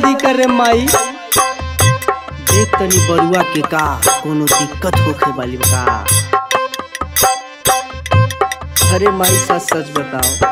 जल्दी करे माई देख तनी बरुआ के का कोनो दिक्कत होखे वाली बा का अरे माई सच सच बताओ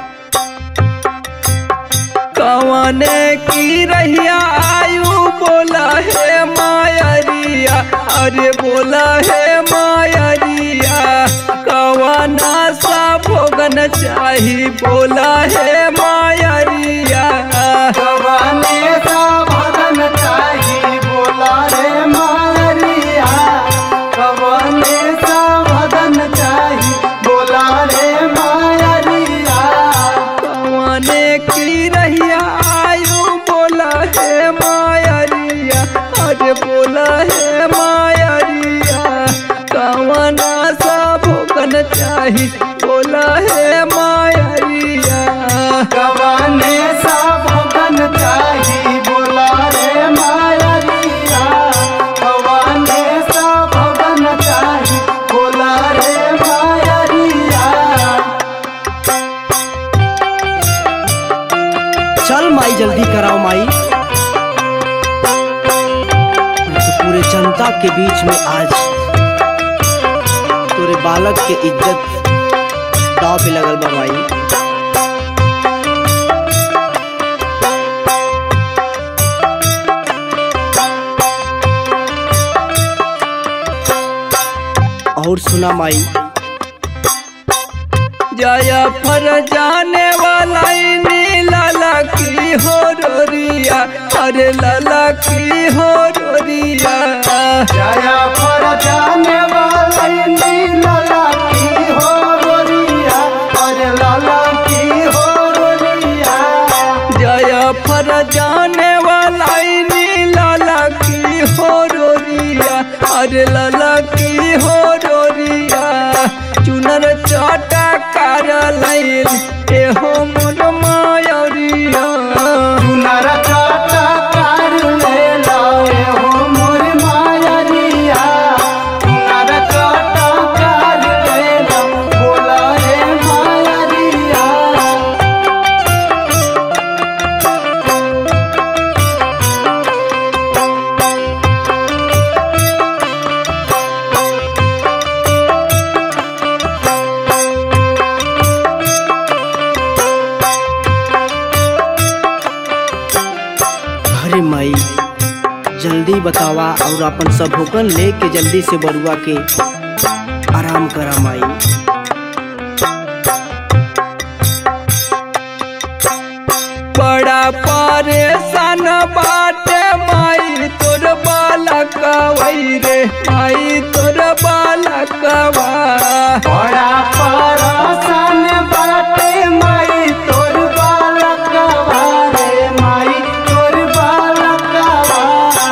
कवने की रहिया आयु बोला है मायरिया अरे बोला है मायरिया कवना सा भोगन चाही बोला है मायरिया कवने सा भगन चाही बोला रे मारिया कवने सा भगन चाही बोला रे मारिया कवने की रहिया आयु बोला है मायरिया अरे बोला है मायरिया कवना सा भोगन चाही बोला है मायरिया कवने सा भगन चाही बोला रे मारिया कवने सा भगन चाही बोला रे मारिया चल माई जल्दी कराओ माई तो पूरे जनता के बीच में आज तोरे बालक के इज्जत दाव पे लगल बा माई और सुना माई जया फर जाने वाला इन्हीं लाला की हो रोरिया अरे लाला की हो रोरिया जया पर जाने वाली नीला की हो रोरिया अरे लाला की हो रोरिया जया फर जाने वाला इन्हीं लाला की हो रोरिया अरे लाला की हो रोरिया चुनर चाटा कर लाइन एहो मोर मायरिया सुनर चाटा कर ले लाए हो मोर मायरिया सुनर चाटा कर ले ला बोला रे मायरिया अरे माई जल्दी बतावा और अपन सब होकन लेके जल्दी से बरुआ के आराम करा माई बड़ा परेशान बाटे माई तोर बालकवई रे माई तोर बालकवा बड़ा परासन बाटे माई तोर बालकवा रे माई तोर बालकवा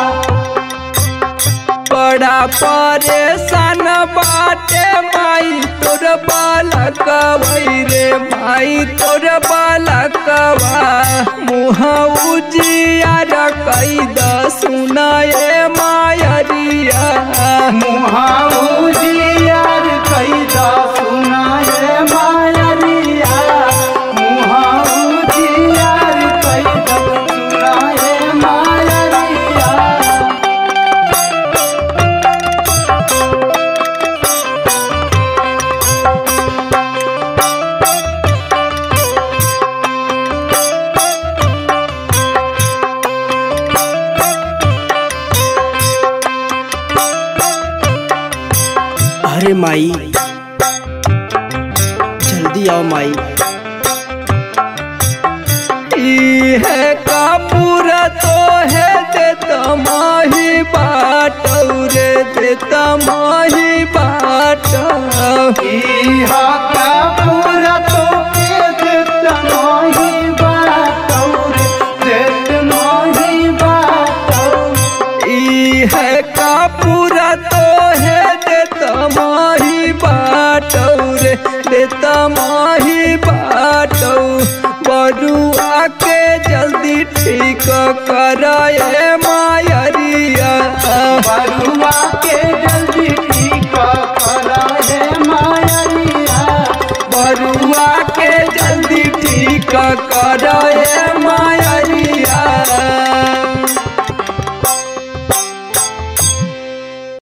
बड़ा परेशान बाटे माई तोर बालकवई रे माई तोर बालकवा मुँह उजियार कैद सुनाए मायरिया मुहाउजियार कैदा सुनाए मायरिया मुहाउजियार कैदा सुनाए मायरिया अरे माई जल्दी आओ माई ई है कापूर तो है दे तमाही बाट रे दे तमाही बाट इहा का पूरा तो के देत नाही बाटौर देत नाही बाटौर ई है कापूर तो है दे तमाही बाट रे दे तमाही बाट बरुआ के जल्दी ठीक कराए मायरिया बरुआ के जल्दी ठीक करा है मायरिया बरुआ के जल्दी ठीक कर